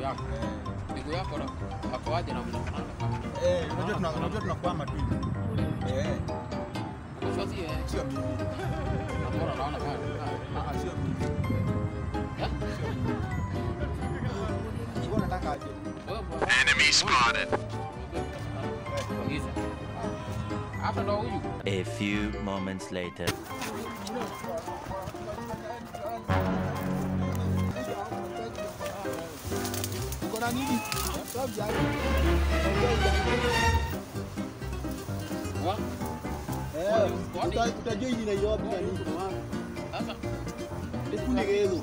yako. Miguu yako na hakoaje na mnafanana kama. Eh, unajua tuna unajua tunakwama tu. Eh, Kwa sababu eh, sio mimi. mbona naona pale. Ah, sio mimi. Eh? Sio mimi. Wewe unataka aje? Wewe mbona? Enemy spotted. Agiza. Hapa ndo huyu. A few moments later. Uko na nini? Sababu ya Wa? Eh, uta- utajua hii ni Nairobi na nini? Sasa Ekuni gezo.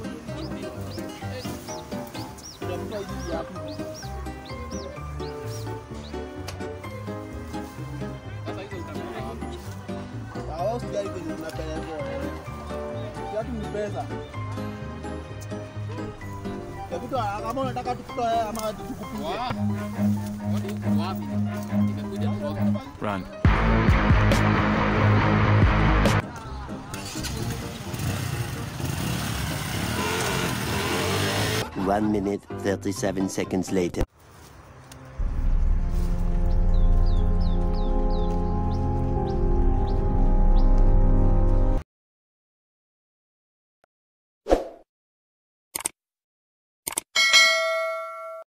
Utafuta hii hapa. sasa hizo utakuwa wapi? Sawa, usijali kwenye tunapelekwa. Kiatu ni pesa. Hebu toa, kama unataka tukutoe ama tukupige. Wa? Kwani huku wapi? Nimekuja kutoka. Run. One minute, 37 seconds later.